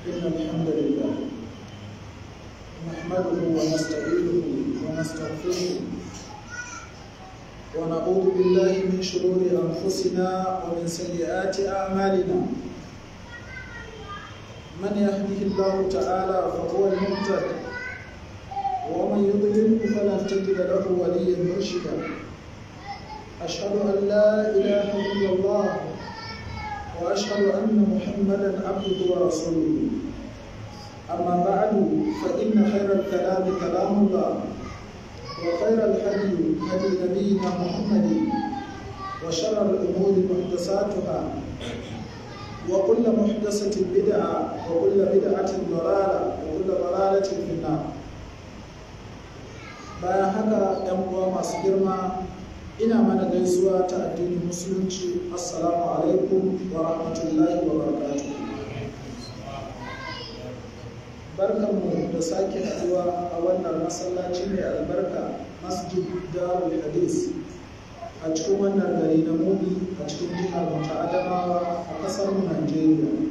إن الحمد لله نحمده ونستعينه ونستغفره ونعوذ بالله من شرور أنفسنا ومن سيئات أعمالنا من يهده الله تعالى فهو المهتد ومن يضلل فلن تجد له وليا مرشدا أشهد أن لا إله إلا الله وأشهد أن محمدا عبده ورسوله أما بعد فإن خير الكلام كلام الله وخير الهدي هدي نبينا محمد وشر الأمور محدثاتها وكل محدثة بدعة وكل بدعة ضلالة وكل ضلالة في النار bayan haka ‘yan uwa masu girma ina mana gaisuwa ta addinin musulunci assalamu alaikum wa rahmatullahi wa barakatuh barkanmu da sake haduwa a wannan masallaci mai albarka masjid darul hadis a cikin wannan gari na mubi a cikin jihar ta adamawa a kasar mu najeriya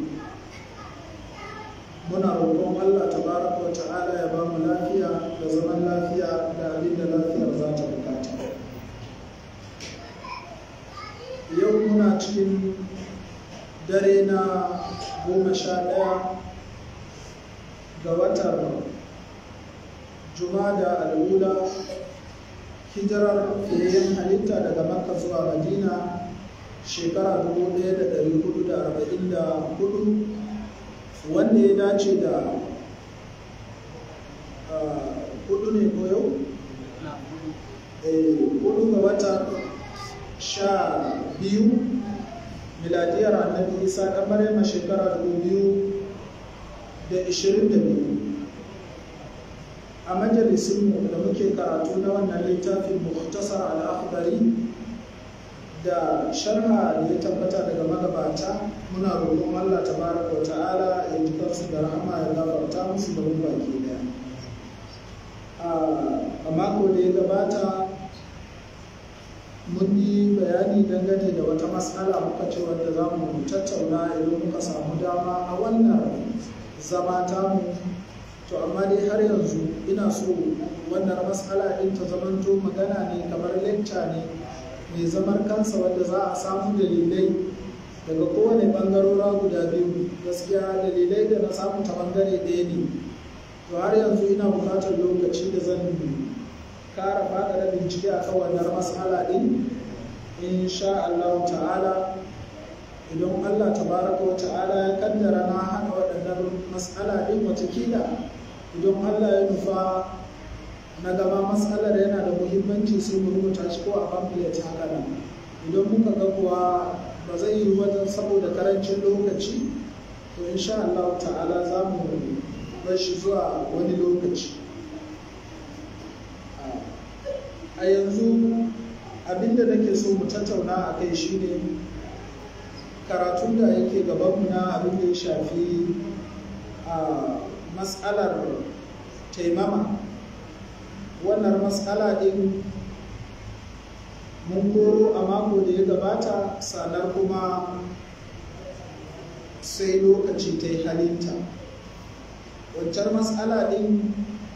muna roƙon allah tabaraka wa ta'ala ya ba mu lafiya da zaman lafiya da abin da lafiyar za ta bukata yau muna cikin dare na goma sha ɗaya ga watan jumada al'ula hijirar fiyayyen halitta daga makka zuwa madina shekara 1444 wanda ya dace da hudu ne ko yau? hudu ga wata sha biyu miladiyar annabi isa ɗan maryama shekara 2022 a majalisinmu da muke karatu na wannan littafin muhtasar al'akhdari da sharha da ya tabbata daga magabata muna roƙon Allah tabaraka wa ta'ala ya ji kansu da rahama ya gafarta musu da mu baki daya a mako da ya gabata mun yi bayani dangane da wata matsala muka ce wanda za mu tattauna idan muka samu dama a wannan zama tamu to amma dai har yanzu ina so wannan matsala ɗin ta zamanto magana ne kamar lecture ne mai zamar kansa wanda za a samu dalilai daga kowane bangarora guda biyu gaskiya dalilai da na samu ta bangare ɗaya ne to har yanzu ina buƙatar lokaci da zan kara faɗaɗa bincike a kan wannan matsala ɗin insha Allah ta'ala idan Allah tabaraka wa ta'ala ya kaddara na haɗa waɗannan matsala ɗin watakila idan Allah ya nufa na gaba matsalar yana da muhimmanci sai mu rubuta shi ko a pamphlet haka nan idan muka ga kuwa ba zai yi wajen saboda karancin lokaci to insha Allah ta'ala za mu bar shi zuwa wani lokaci a yanzu abinda nake so mu tattauna a kai shine karatun da yake gabanmu na abin da ya shafi a matsalar taimama wannan matsala ɗin mun koro a mako da ya gabata sanar kuma sai lokaci ta yi halinta wancan matsala ɗin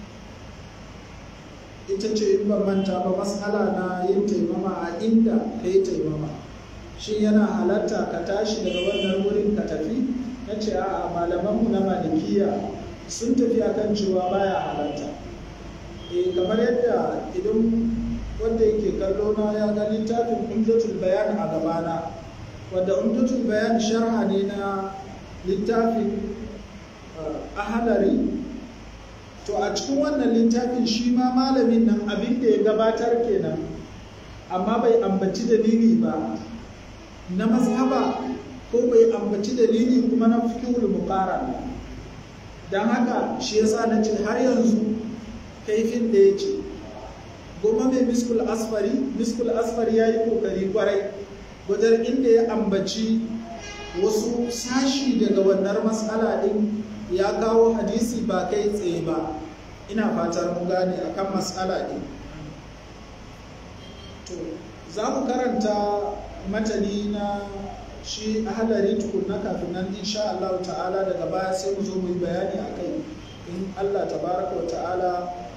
ita ce in ban manta ba matsala na yin taimama a inda ka yi taimama shi yana halatta ka tashi daga wannan wurin ka tafi na ce a malamanmu na malikiya sun tafi akan cewa baya halatta e kamar yadda idan wanda yake kallo na ya ga littafin umdatul bayan a gabana wanda umdatul bayan sharha ne na littafin ahadari to a cikin wannan littafin shi ma malamin nan abin da ya gabatar kenan amma bai ambaci dalili ba na mazhaba ko bai ambaci dalili kuma na fikihul muqarrar don haka shi yasa na ce har yanzu kaifin da ya ce goma mai miskul asfari miskul asfari ya yi kokari kwarai wajen inda ya ambaci wasu sashi daga wannan matsala din ya kawo hadisi ba kai tsaye ba ina fatar mu gane akan matsala din to za mu karanta matani na shi ahalari tukunna kafin nan insha Allah ta'ala daga baya sai mu zo mu yi bayani a kai in Allah tabaraka wa ta'ala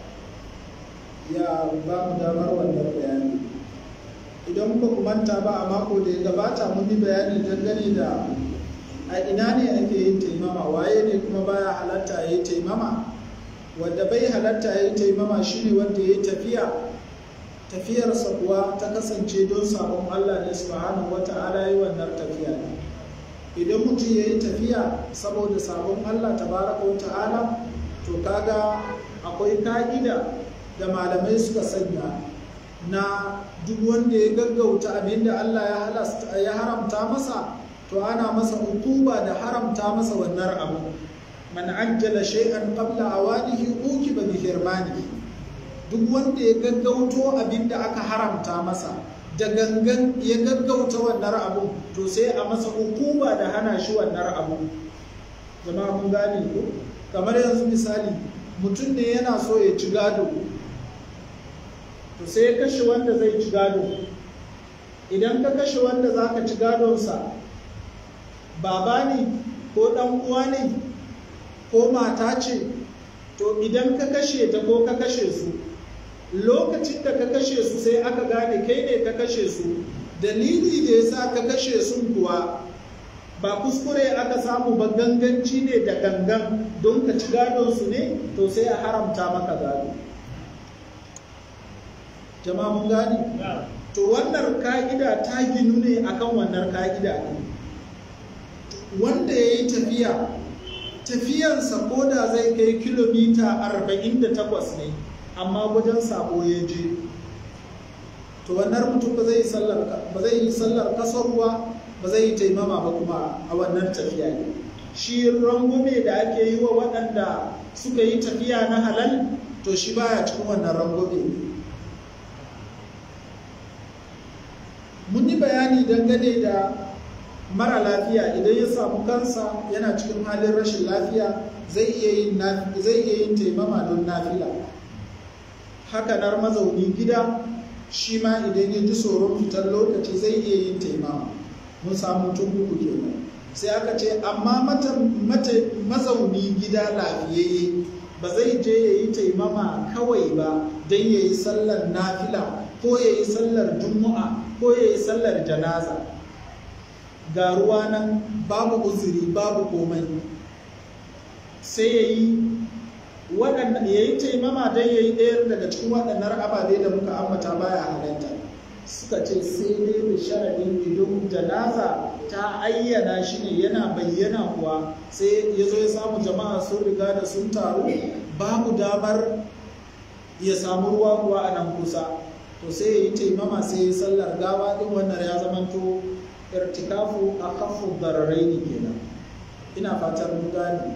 ya ba mu damar wannan bayani idan muka kumanta ba a mako da ya gabata mun yi bayani dangane da a ina ne ake yin taimama waye ne kuma baya halatta ya yi taimama wanda bai halatta ya yi taimama shine wanda ya yi tafiya tafiyarsa kuwa ta kasance don sabon Allah ne subhanahu wata'ala yi wannan tafiya ne idan mutum ya yi tafiya saboda sabon Allah tabaraka wata'ala to kaga akwai ka'ida da malamai suka sanya na duk wanda ya gaggauta abinda Allah ya halasta ya haramta masa to ana masa hukuba da haramta masa wannan abu man ajjala shay'an qabla awanihi ukiba bi hirmanihi duk wanda ya gaggauto abin da aka haramta masa da gangan ya gaggauta wannan abu to sai a masa hukuma da hana shi wannan abu jama'a mun gane ko kamar yanzu misali mutum ne yana so ya ci gado to sai ya kashe wanda zai ci gado idan ka kashe wanda za ka ci gadonsa baba ne ko ɗan uwa ne ko mata ce to idan ka kashe ta ko ka kashe su lokacin da ka kashe su sai aka gane kai ne ka kashe su dalili da ya sa ka kashe su kuwa ba kuskure aka samu ba ganganci ne da gangan don ka ci gadonsu ne to sai a haramta maka gado jama'a mun gani to wannan ka'ida ta ginu ne akan wannan ka'ida ne wanda ya yi tafiya tafiyansa ko da zai kai kilomita 48 ne amma wajen sabo ya je to wannan mutum ba zai yi sallar kasarwa ba zai yi taimama ba kuma a wannan tafiya ne shi rangume da ake yi wa waɗanda suka yi tafiya na halal to shi baya cikin wannan rangume mun yi bayani dangane da mara lafiya idan ya samu kansa yana cikin halin rashin lafiya zai iya yin taimama don nafila hakanar mazauni gida shi ma idan ya ji tsoron fitar lokaci zai iya yin taimama mun samu tun uku kenan sai aka ce amma mata mazauni gida lafiyayye ba zai je ya yi taimama kawai ba don ya yi sallar nafila ko ya yi sallar juma'a ko ya yi sallar janaza ga ruwa nan babu uzuri babu komai sai ya yi waɗanda ya yi taimama don ya yi ɗayar daga cikin waɗannan ababe da muka ambata baya halatta suka ce sai dai da sharaɗin idan janaza ta ayyana shi ne yana bayyana kuwa sai ya zo ya samu jama'a sun riga da sun taru babu damar ya samu ruwa kuwa a nan kusa to sai ya yi taimama sai ya sallar gawa ɗin wannan ya zamanto irtikafu a kafin bararai ne kenan ina fatar mun gane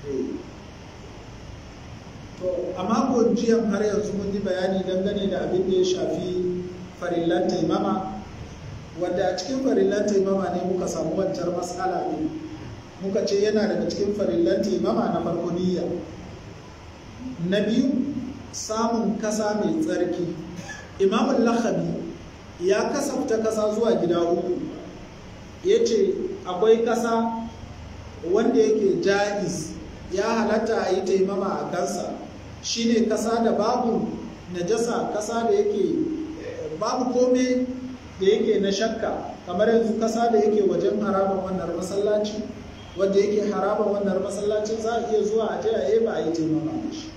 to a makon jiyan har yanzu mun yi bayani dangane da abin da ya shafi farillan taimama wanda a cikin farillan taimama ne muka samu wancan matsala ne muka ce yana daga cikin farillan taimama na farko niyya na biyu samun kasa mai tsarki imamun lakhabi ya kasafta kasa zuwa gida uku ya ce akwai kasa wanda yake ja'iz ya halatta a yi taimama a kansa shine kasa da babu najasa kasa da yake babu kome da yake na shakka kamar yanzu kasa da yake wajen haraban wannan masallaci wanda yake haraban wannan masallacin za a iya zuwa a je a ba a yi taimama da shi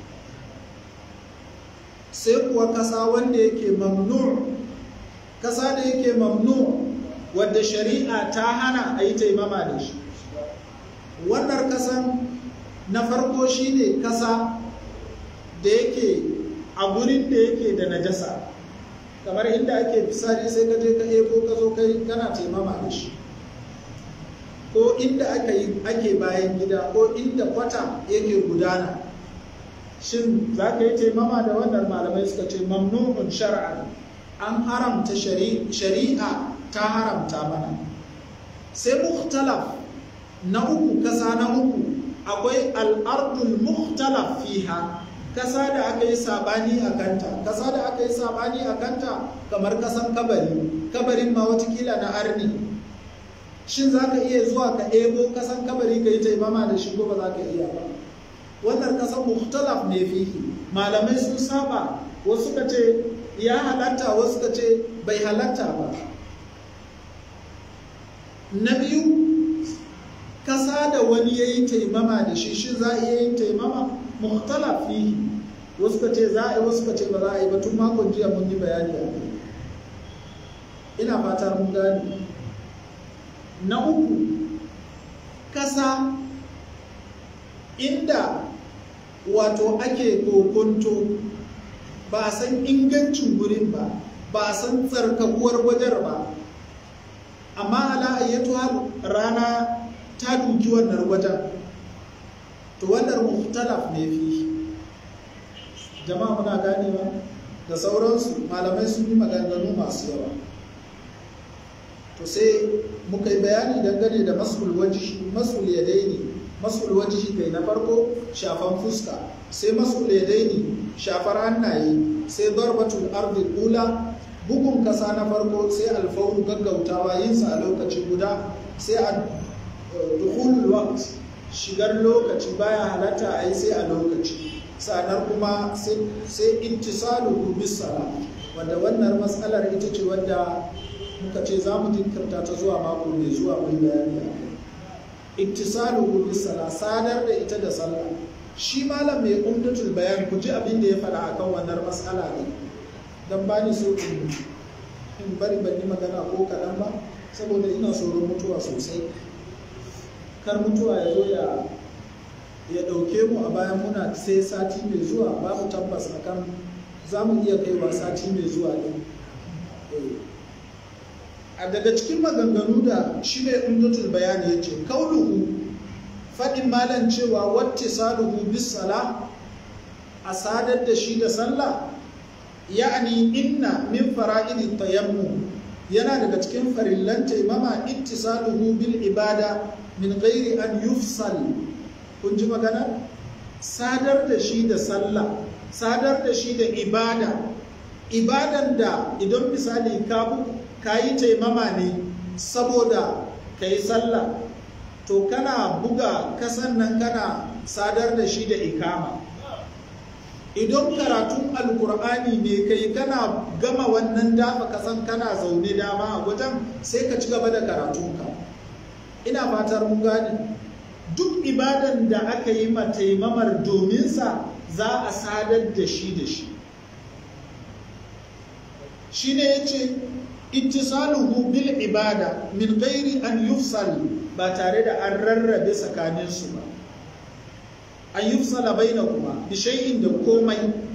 sai kuwa kasa wanda yake mamnu kasa da yake mamnu wadda shari'a ta hana a yi taimama da shi wannan kasan na farko shine kasa da yake a gurin da yake da najasa kamar inda ake fisari sai ka je ka ebo ka zo kai kana taimama da shi ko inda aka yi ake bayan gida ko inda kwata yake gudana shin za ka yi taimama da wannan malamai suka ce mamnu'un shar'an an haramta shari'a ta haramta mana sai mukhtalaf na uku kasa na uku akwai al'ardul mukhtalaf fiha kasa da aka yi sabani a kanta kasa da aka yi sabani a kanta kamar kasan kabari kabarin ma watakila na arni shin za ka iya zuwa ka ebo kasan kabari ka yi taimama da shi ko ba za ka iya ba wannan kasan muhtalaf ne fihi malamai sun saba wasu ka ce ya halatta wasu ka ce bai halatta ba na biyu kasa da wani ya yi taimama da shi shi za a iya yin taimama muhtalaf fihi wasu ka ce za a yi wasu ka ce ba za a yi ba tun makon jiya mun yi bayani a kai ina fata mun gani na uku kasa inda wato ake kokonto ba a san ingancin gurin ba ba a san tsarkakuwar wajen ba amma ala ayyatu rana ta duki wannan wajen to wannan muhtalaf ne fi jama'a muna ganewa da sauransu malamai sun yi maganganu masu yawa to sai muka yi bayani dangane da masul wajihi masul yadaini masul wajihi kai na farko shafan fuska sai masul yadaini shafar hannaye sai darbatul ardi ula bugun kasa na farko sai alfawru gaggautawa yin sa a lokaci guda sai a dukhulul waqt shigar lokaci baya halatta a yi sai a lokaci sanar kuma sai intisalu bis sala wanda wannan matsalar ita ce wadda muka ce za mu jinkirta ta zuwa mako mai zuwa mai bayani a kai ittisalu bis sala sadar da ita da sallah shi malam mai umdatul bayan ku ji abin da ya faɗa akan wannan matsala ne dan ba ni so in bari ban yi magana ko kaɗan ba saboda ina tsoron mutuwa sosai kar mutuwa ya zo ya ya ɗauke mu a bayan muna sai sati mai zuwa babu tabbas akan za mu iya kaiwa sati mai zuwa ɗin a daga cikin maganganu da shi ne umdatul bayani ya ce kauluhu faɗin malan cewa wacce saluhu bis sala a sadar da shi da sallah ya'ani inna min fara'idi tayammu yana daga cikin farillan taimama ittisaluhu bil ibada min ghairi an yufsal kun ji magana sadar da shi da sallah sadar da shi da ibada ibadan da idan misali ka ka yi taimama ne saboda ka yi sallah to kana buga kasan nan kana sadar da shi da ikama idan karatun alkur'ani ne kai kana gama wannan dafa kasan kana zaune dama a wajen sai ka ci gaba da karatunka ina fatar mun gane duk ibadan da aka yi taimamar dominsa za a sadar da shi da shi shi ne ya ce ittisaluhu bil ibada min ghairi an yufsal ba tare da an rarrabe tsakaninsu ba an yufsala bainakuma bi shay'in da komai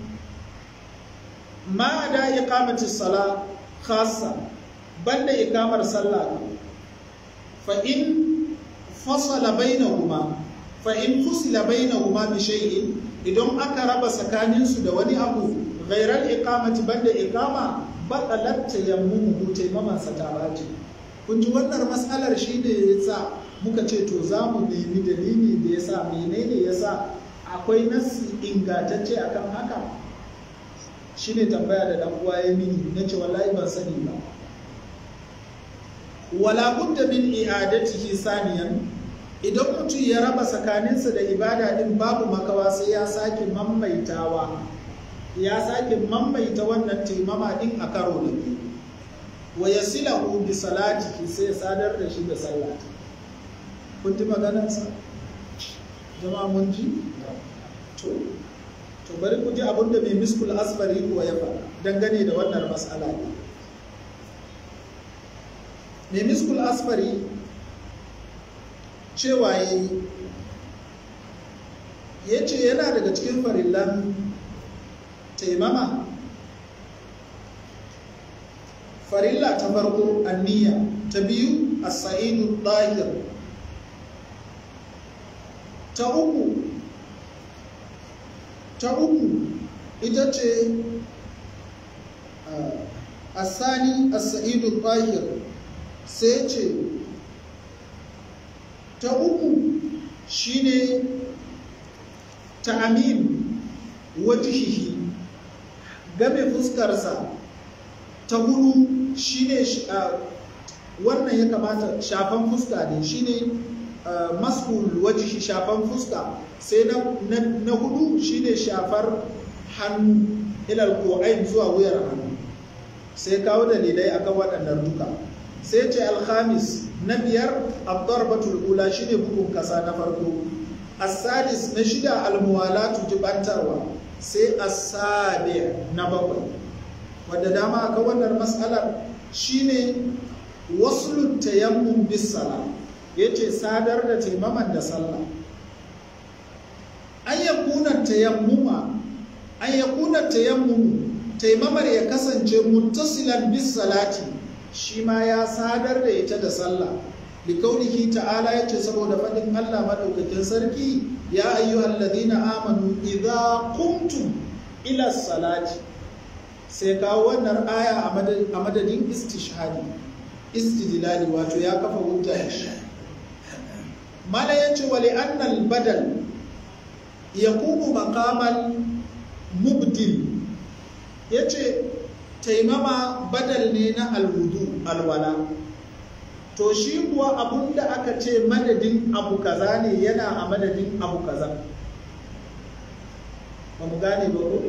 ma da iqamati sala khassa banda iqamar sallah fa in fasala bainahuma fa in fusila bainahuma bi shay'in idan aka raba tsakaninsu da wani abu ghairal iqamati banda iqama batalat tayammumu taimaman sa ta bace kun ji wannan mas'alar shi ne yasa muka ce to za mu nemi dalili da yasa menene yasa akwai nassi ingantacce akan haka shine tambaya da dan uwa ya mini nace wallahi ban sani ba wala budda min i'adatihi saniyan idan mutum ya raba tsakaninsa da ibada din babu makawa sai ya sake mammaitawa ya sake mammaita wannan taimama din a karo da biyu wa yasilahu bi salatihi sai sadar da shi da sallah kun ji maganarsa jama'a mun ji to to bari ku ji abin da mai miskul asfari kuwa ya faɗa dangane da wannan mas'ala ne mai miskul asfari cewa ya yi ya ce yana daga cikin farillan taimama farilla ta farko anniya ta biyu as-sa'idu dahir ta uku ta uku ita ce asani as-sa'idu dahir sai ce ta uku shine ta'amin wajihihi game fuskarsa ta hudu shine wannan ya kamata shafan fuska ne shine masul wajihi shafan fuska sai na hudu shine shafar hannu ilal ko'ain zuwa wuyar hannu sai kawo dalilai akan waɗannan duka sai ce alhamis na biyar abdarbatul ula shine bugun kasa na farko asadis na shida almuwalatu jibantarwa sai asabi na bakwai wadda dama aka wannan matsalar shine wasu tayammum bis sala yace sadar da taimaman da sallah an yakuna tayammuma an yakuna tayammumu taimamar ya kasance muttasilan bis salati shi ma ya sadar da ita da sallah likaunihi ta'ala yace saboda fadin Allah madaukakin sarki ya ayyuhal ladina amanu idza qumtum ila salati sai kawo wannan aya a madadin istishhadi istidlali wato ya kafa hujja shi mala yace wali annal badal yaqumu maqamal mubdil yace taimama badal ne na alwudu alwala to shi kuwa abun da aka ce madadin abu kaza ne yana a madadin abu kaza ba mu gane ba ko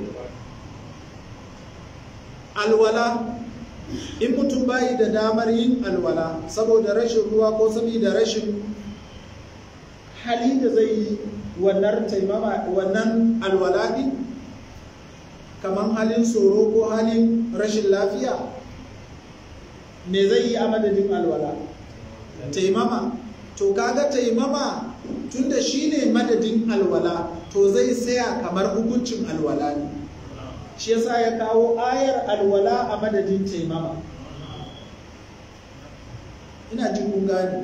alwala in mutum bayi da damar yin alwala saboda rashin ruwa ko saboda rashin hali da zai yi wannan taimama wannan alwala din kamar halin tsoro ko halin rashin lafiya me zai yi a madadin alwala taimama to kaga taimama tunda shine madadin alwala to zai tsaya kamar hukuncin alwala ne shi yasa ya kawo ayar alwala a madadin taimama ina jin kun gani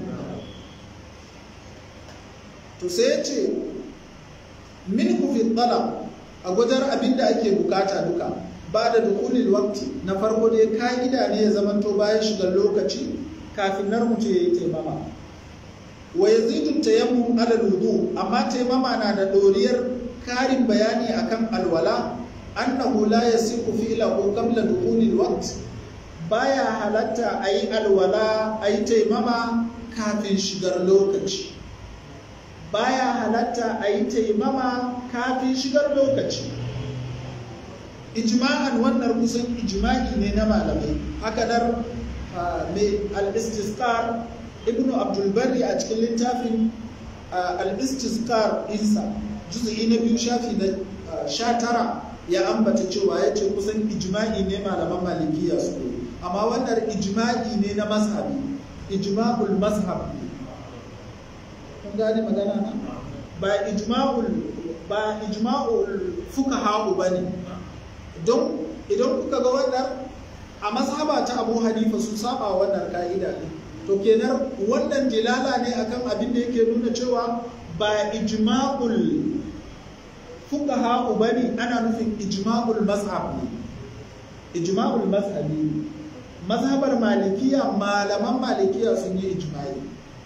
to sai ya ce min fi talab a gwajar abin da ake bukata duka ba da dukulil wakti na farko dai ka'ida ne ya zamanto bayan shigar lokaci kafin nar mutu ya yi taimama wa yazidu tayammum ala wudu amma taimama na da doriyar karin bayani akan alwala annahu la yasiqu fi'lahu qabla dukhulil waqt baya halatta ayi alwala ayi taimama kafin shigar lokaci baya halatta ayi taimama kafin shigar lokaci ijma'an wannan kusan ijma'i ne na malamai haka nan mai al-istisqar ibnu abdul barri a cikin littafin al-istisqar insa juz'i na biyu shafi na sha tara ya ambata cewa ya ce kusan ijma'i ne malaman malikiya su amma wannan ijma'i ne na mazhabi ijma'ul mazhab kun gane magana na ba ijma'ul ba ijma'ul fuqaha bane don idan kuka ga wannan a mazhaba ta Abu Hanifa sun saba wannan ka'ida ne to kenan wannan dilala ne akan abin da yake nuna cewa ba ijma'ul fuqaha bane ana nufin ijma'ul mazhab ne ijma'ul mazhabi mazhabar malikiya malaman malikiya sun yi ijma'i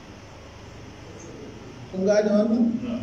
kun gane wannan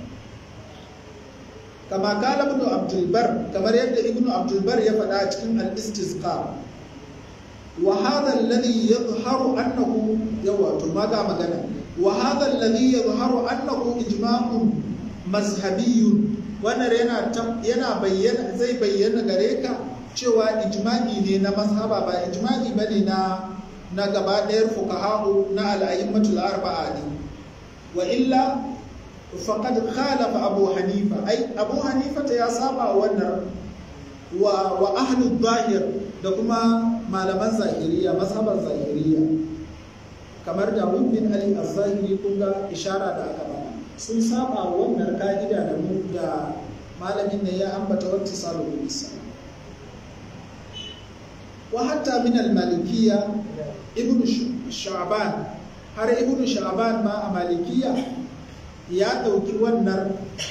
kama kala ibn abdul bar kamar yadda ibn abdul bar ya faɗa a cikin al-istisqa wa hadha alladhi yadhharu annahu yawa to maga magana wa hadha alladhi yadhharu annahu ijma'un mazhabiyyun wannan yana yana bayyana zai bayyana gare ka cewa ijma'i ne na mazhaba ba ijma'i bane na na gaba ɗayar fuqaha'u na al-a'immatul arba'a ne wa illa faqad khalafa abu hanifa ai abu hanifa ta ya saba wannan wa wa ahlu zahir da kuma malaman zahiriya mazhaban zahiriya kamar da bin ali az-zahiri kun ga ishara da aka bana sun saba wannan ka'ida da mu da malamin ne ya ambata wata salo bisa wa hatta min al-malikiyya ibn sha'ban har ibn sha'ban ma a malikiyya ya ɗauki wannan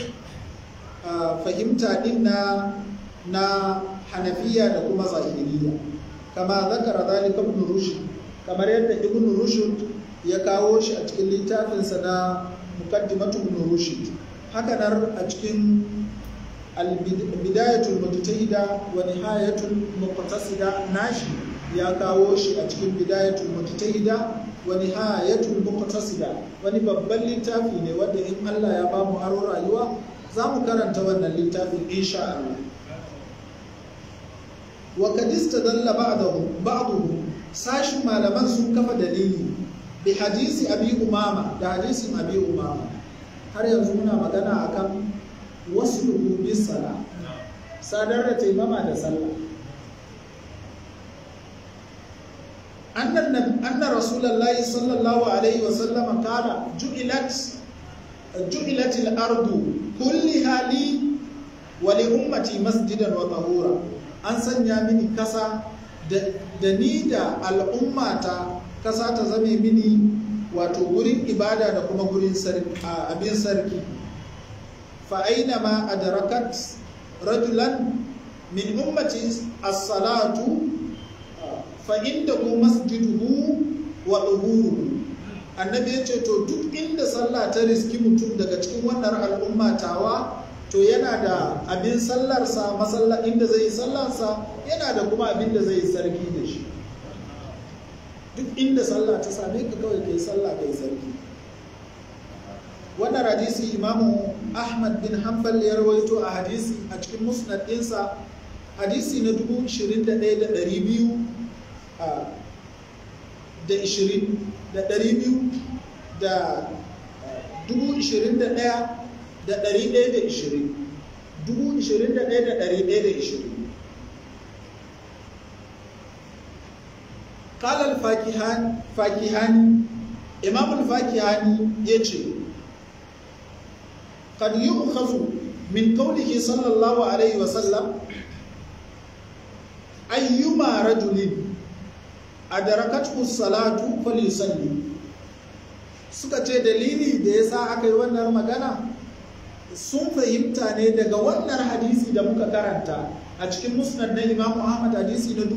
fahimta ɗin na na hanafiya da kuma zahiriya kama zakara zalika ibn rushd kamar yadda ibn rushd ya kawo shi a cikin littafinsa na muqaddimatu ibn rushd haka nan a cikin bidayatul mujtahida wa nihayatul muqtasida nashi ya kawo shi a cikin bidayatul mujtahida wa nihayatul muqtasida wani babban littafi ne wanda in Allah ya bamu aro rayuwa za mu karanta wannan littafin insha Allah wa kad istadalla ba'dahu ba'dahu sashin malaman sun kafa dalili bi hadisi abi umama da hadisin abi umama har yanzu muna magana akan wasu bis sala sadar da taimama da sallah anna rasulullahi sallallahu alaihi wasallam kala ju'ilat ju'ilat al-ardu kulliha li wa li ummati masjidan wa tahura an sanya mini kasa da ni da al'ummata kasa ta zame mini wato gurin ibada da kuma gurin abin sarki fa aina ma adrakat rajulan min ummati as-salatu fa indahu masjiduhu wa duhuruhu annabi ya ce to duk inda sallah ta riski mutum daga cikin wannan al'umma tawa to yana da abin sallarsa masalla inda zai yi sallarsa yana da kuma abin da zai yi sarki da shi duk inda sallah ta same ka kawai kai sallah kai sarki wannan hadisi imamu ahmad bin hanbal ya rawaito a hadisi a cikin musnad ɗinsa hadisi na dubu ishirin da ɗaya da ɗari biyu da ishirin da ɗari biyu da dubu ishirin da ɗaya da ɗari ɗaya da ishirin dubu ishirin da ɗaya da ɗari ɗaya da ishirin kalal fakihani imamul fakihani ya ce kad yi min kaulihi sallallahu alaihi wasallam ayyuma rajulin adarakathu salatu falyusalli suka ce dalili da yasa aka yi wannan magana sun fahimta ne daga wannan hadisi da muka karanta a cikin musnad na Imam Ahmad hadisi na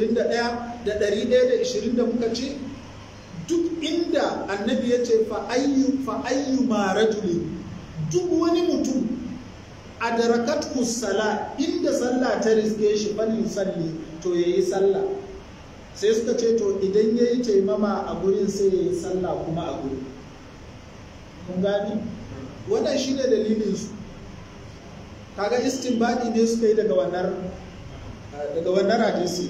21,120 da muka ce duk inda annabi ya ce fa ayyu fa ayyu ma rajulin duk wani mutum adarakathu sala inda sallah ta riske shi falyusalli to yayi sallah sai suka ce to idan ya yi taimama a gurin sai ya yi sallah kuma a gurin kun gani wannan shi ne dalilinsu kaga istinbadi ne suka yi daga wannan daga wannan hadisi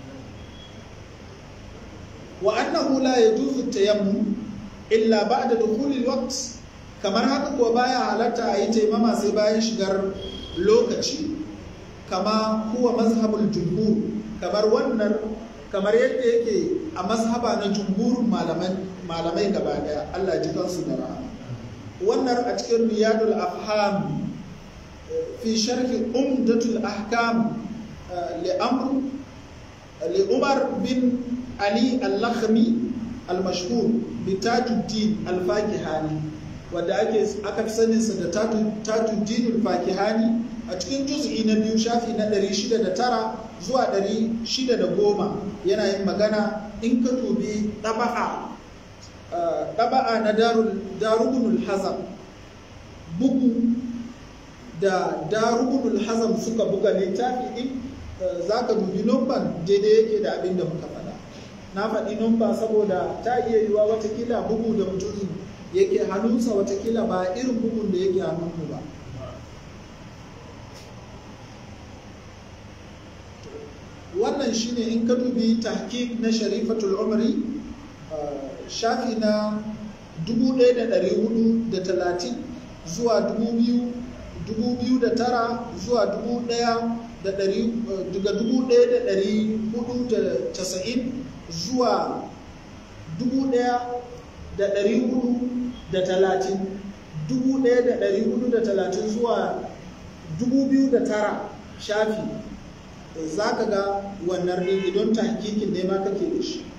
wa annahu la yajuzu tayammum illa ba'da dukhulil waqt kamar haka kuwa baya halatta a yi taimama sai bayan shigar lokaci kama huwa mazhabul jumhur kamar wannan kamar yadda yake a mazhaba na jumhurin malamai gaba daya Allah ji kansu da rahama wannan a cikin riyadul afham fi sharhi umdatul ahkam li amr li umar bin ali al-lakhmi al-mashhur bi tajuddin al-fakihani wanda ake aka fi sanin sa da tajuddin al-fakihani a cikin juz'i na biyu shafi na 609 zuwa 610 yana yin magana in ka dubi ɗaba'a ɗaba'a na darubunul hazam bugu da darubunul hazam suka buga littafi ɗin za ka dubi numban daidai yake da abin da muka faɗa na faɗi numba saboda ta iya yiwa watakila bugu da mutum yake hannunsa watakila ba irin bugun da yake hannunmu ba wannan shine in ka dubi tahqiq na sharifatul umri shafi na 1430 zuwa 2009 zuwa daga 1490 zuwa 1430 1430 zuwa 2009 shafi za ka ga wannan ɗin idan tahkikin ne ma kake da shi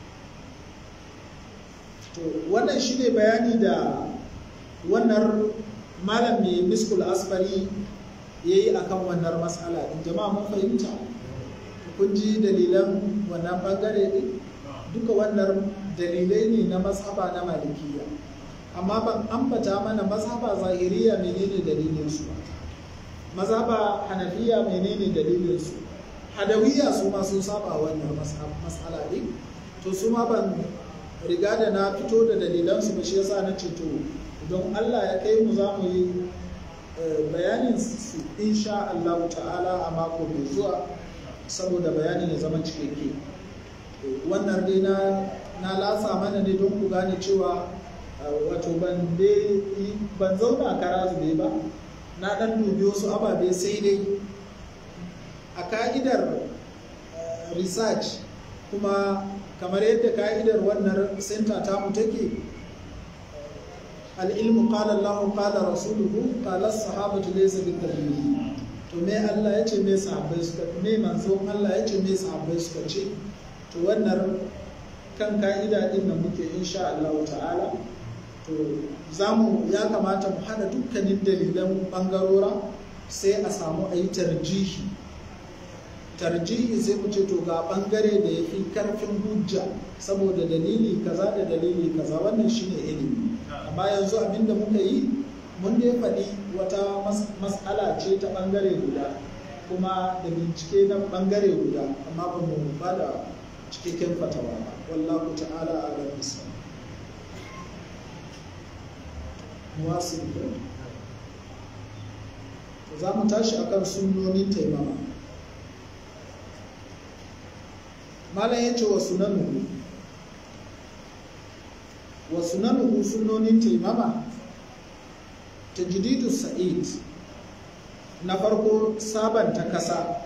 to wannan shi ne bayani da wannan malam mai miskul asfari ya yi a kan wannan matsala ɗin jama'a mun fahimta kun ji dalilan wannan ɓangare ɗin duka wannan dalilai ne na mazhaba na malikiya amma ban ambata mana mazhaba zahiriya menene dalilinsu mazhaba hanafiya menene dalilinsu hadawiya su ma sun saba wannan matsala ɗin to su ma ban riga da na fito da dalilansu ba shi yasa na ce to don Allah ya kai mu za mu yi bayanin su insha Allah ta'ala a mako mai zuwa saboda bayanin ya zama cikakke wannan dai na na lasa mana ne don ku gane cewa wato ban ban zauna kara zube ba na dan dubi wasu ababe sai dai a ka'idar research kuma kamar yadda ka'idar wannan center tamu take al'ilmu qala Allah qala rasuluhu qala sahabatu laysa bitabligh to me Allah ya ce me sahabbai suka me manzo Allah ya ce me sahabbai suka ce to wannan kan ka'ida din nan muke insha Allah ta'ala to zamu ya kamata mu hada dukkanin dalilan bangarora sai a samu a yi tarjihi tarjihi sai mu ce to ga bangare da ya fi karfin hujja saboda dalili kaza da dalili kaza wannan shine ilimi amma yanzu abinda muka yi mun dai faɗi wata mas'ala ce ta bangare guda kuma da bincike na bangare guda amma ba mu ba da cikakken fatawa ba wallahu ta'ala a bisa muwasil za mu tashi akan sunnonin taimama malam ya ce wa sunanuhu wa sunanuhu sunonin taimama ta jididu sa'id na farko sabanta kasa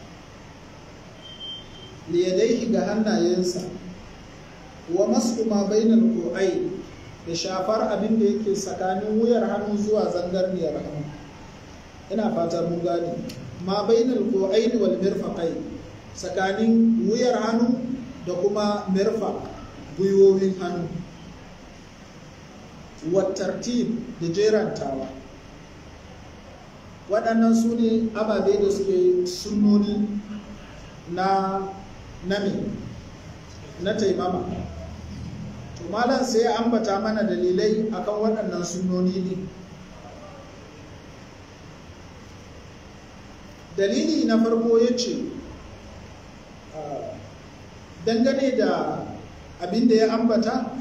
liyadaihi ga hannayensa wa masu ma bainal ko'ai da shafar abin da yake tsakanin wuyar hannu zuwa zangarniyar hannu ina fatar mun gane ma bainal ko'ai wal mirfaqai tsakanin wuyar hannu da kuma mirfa gwiwowin hannu wattartib da jerantawa waɗannan su ne ababe da suke sunnoni na nami na taimama to malam sai ya ambata mana dalilai akan waɗannan sunnoni ne dalili na farko ya ce dangane da abin da ya ambata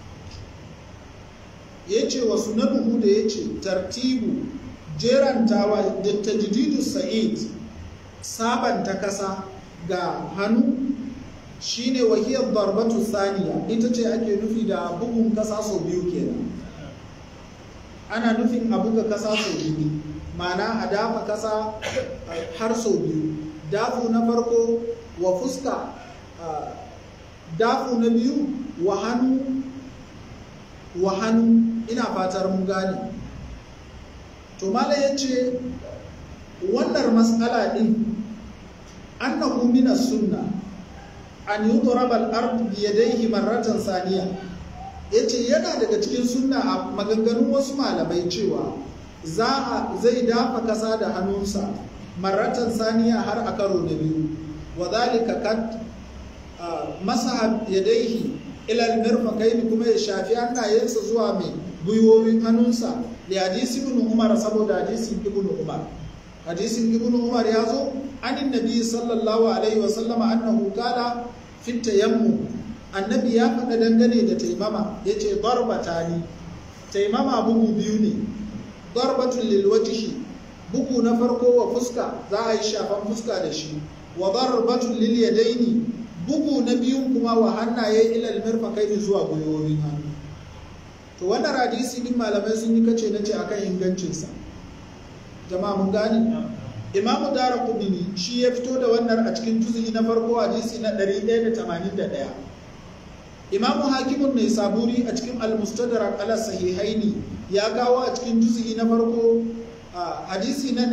ya ce wa sunanuhu da ya ce tartibu jerantawa da tajdidu sa'id sabanta kasa ga hannu shine wahiyar darbatu saniya ita ce ake nufi da bugun kasa sau biyu kenan ana nufin a buga kasa sau biyu ma'ana a dafa kasa har sau biyu dafu na farko wa fuska dafu na biyu wa hannu wa hannu ina fatar mun gane to mala ya ce wannan matsala ɗin annahu mina sunna an yi turabal ard biyadaihi marratan saniya ya ce yana daga cikin sunna a maganganun wasu malamai cewa za a zai dafa kasa da hannunsa marratan saniya har a karo na biyu wa zalika kad masa yadaihi ilal mirfaqaini kuma ya shafi hannayensa zuwa mai gwiwowin hannunsa da hadisi ibn umar saboda hadisin ibn umar hadisin ibn umar ya zo anin nabi sallallahu alaihi wasallama annahu qala fi tayammum annabi ya faɗa dangane da taimama yace darbatani taimama bugu biyu ne darbatun lil wajhi bugu na farko wa fuska za a yi shafan fuska da shi wa darbatun lil yadaini bugu na biyun kuma wa hannaye ilal mirfaqaini zuwa gwiwowin hannu to wannan hadisi din malamai sun yi kace nace akan ingancinsa jama'a mun gane imamu dara kudini shi ya fito da wannan a cikin juzu'i na farko hadisi na 181 imamu hakimun mai saburi a cikin al-mustadrak ala sahihaini ya kawo a cikin juzu'i na farko hadisi na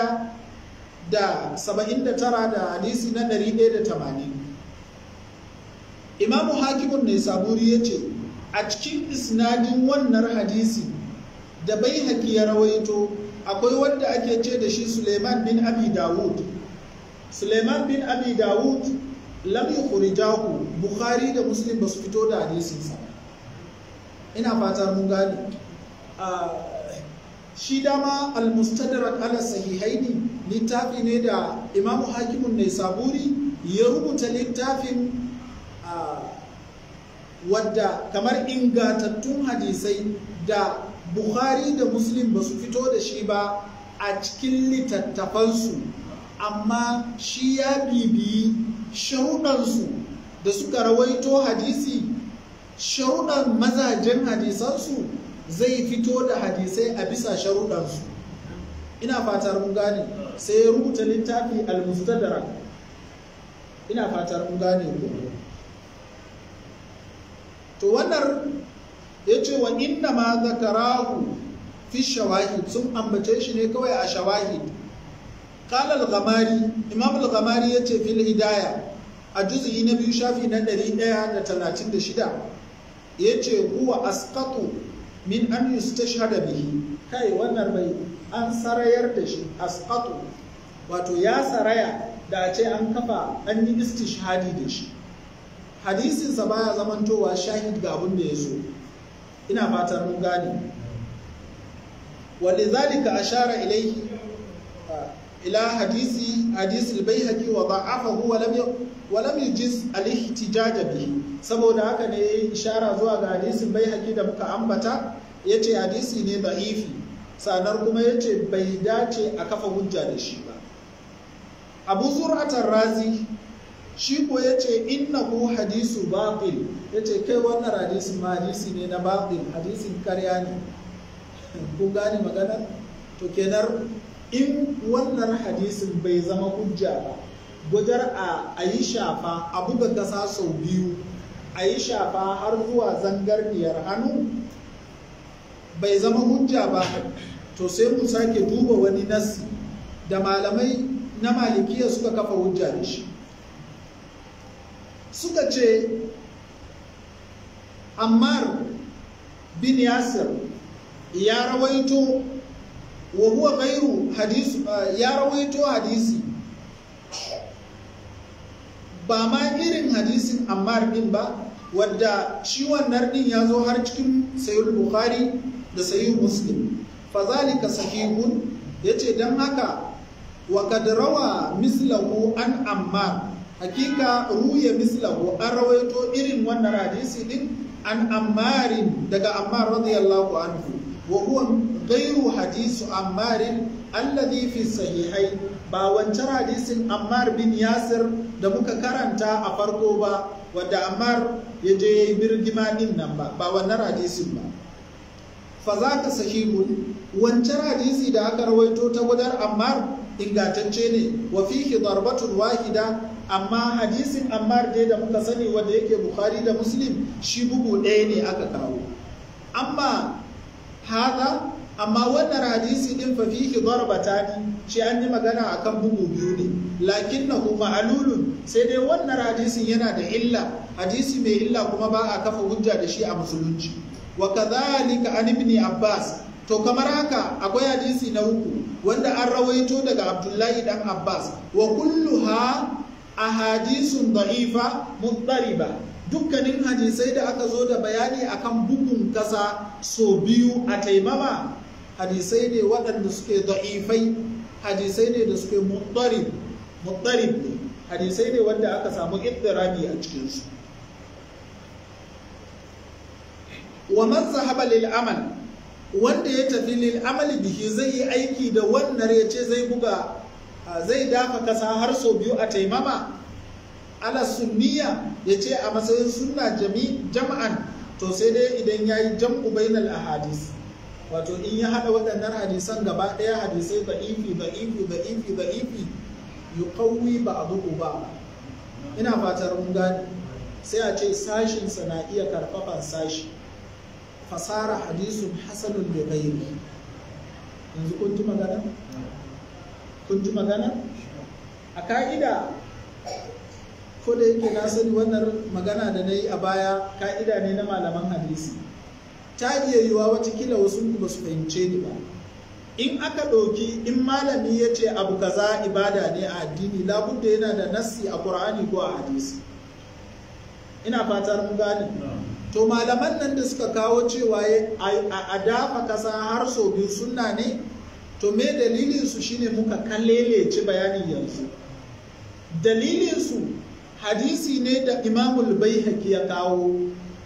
179 da hadisi na 180 imamu hakimun mai saburi ya ce a cikin isnadin wannan hadisi da bai haƙi ya rawaito akwai wanda ake ce da shi suleiman bin abi dawud suleiman bin abi dawud lam yukhrijahu bukhari da muslim ba su fito da hadisinsa ina fata mun gane shi dama al-mustadrak ala sahihaini littafi ne da imamu hakimun ne saburi ya rubuta littafin wadda kamar ingantattun hadisai da bukhari da muslim ba su fito da shi ba a cikin littattafansu amma shi ya bibiyi sharuɗansu da suka rawaito hadisi sharuɗan mazajen hadisansu zai fito da hadisai a bisa sharuɗansu ina fatar mun gane sai ya rubuta littafi al-mustadrak ina fatar mun gane ku to wannan ya ce wa inna ma zakarahu fi shawahid sun ambace shi ne kawai a shawahid qala al-ghamari imam al-ghamari yace fil hidaya a juz'i na biyu shafi na 136 yace huwa asqatu min an yustashhada bihi kai wannan bai an sarayar da shi asqatu wato ya saraya da a ce an kafa an yi istishhadi da shi hadisinsa baya zamantowa shahid ga abin da ya zo ina fatar mun gane walidhalika ashara ilayhi ila hadisi hadisi al-baihaqi wa da'afahu wa lam wa lam yujiz al-ihtijaj bihi saboda haka ne yayi ishara zuwa ga hadisin baihaqi da muka ambata yace hadisi ne da'ifi sanar kuma yace bai dace a kafa hujja da shi ba abu zur'atar razi shi ko ya ce innahu hadisu batil ya ce kai wannan hadisin ma hadisi ne na batil hadisin karya ne ku gane magana to kenan in wannan hadisin bai zama hujja ba gujar a yi shafa a buga kasa sau biyu a yi shafa har zuwa zangarniyar hannu bai zama hujja ba to sai mu sake duba wani nasi da malamai na malikiya suka kafa hujja da shi suka ce ammar bin yasir ya rawaito wa huwa gairu hadisu ya rawaito hadisi ba ma irin hadisin ammar din ba wadda shi wannan din ya zo har cikin sayyid bukhari da sayyid muslim fazalika sahihun yace dan haka wa kad rawa mislahu an ammar hakika ruya mislahu an rawaito irin wannan hadisi din an ammarin daga ammar radiyallahu anhu wa huwa ghairu hadisu ammarin alladhi fi sahihai ba wancan hadisin ammar bin yasir da muka karanta a farko ba wanda ammar ya je ya yi birgima din nan ba ba wannan hadisin ba fa za ka sahihun wancan hadisi da aka rawaito ta gudar ammar ingantacce ne wa fihi darbatun wahida amma hadisin ammar dai da muka sani wanda yake bukhari da muslim shi bugu ɗaya ne aka kawo amma hada amma wannan hadisi din fa fihi darbatani shi an yi magana akan bugu biyu ne lakinnahu ma'lulun sai dai wannan hadisin yana da illa hadisi mai illa kuma ba a kafa hujja da shi a musulunci wa kadhalika an ibn abbas to kamar haka akwai hadisi na uku wanda an rawaito daga abdullahi dan abbas wa kulluha ahadisun da'ifa muttariba dukkanin hadisai da aka zo da bayani akan bugun kasa so biyu a taimama hadisai ne waɗanda suke da'ifai hadisai ne da suke muttarib muttarib ne hadisai ne wanda aka samu iddirabi a cikinsu wa man zahaba lil amal wanda ya tafi lil amali bihi zai yi aiki da wannan ya ce zai buga zai dafa kasa har sau biyu a taimama ala sunniya ya ce a matsayin sunna jama'an to sai dai idan ya yi jam'u bainal ahadis wato in ya haɗa waɗannan hadisan gaba ɗaya hadisai da ifi da ifi da ifi da ifi yuqawwi ba'duhu ba ina fatar mun gane sai a ce sashinsa na iya karfafan sashi fasara hadisun hasanun da gairi yanzu kun ji magana kun ji magana a ka'ida ko da yake na sani wannan magana da na yi a baya ka'ida ne na malaman hadisi ta iya yiwa watakila wasu ba su fahimce ni ba in aka ɗauki in malami ya ce abu kaza ibada ne a addini labudda yana da nassi a ƙur'ani ko a hadisi ina fatar mun gane to malaman nan da suka kawo cewa a dafa kasa har sau biyu sunna ne to me dalilinsu shine muka kallelece bayanin yanzu dalilinsu hadisi ne da imamul baihaqi ya kawo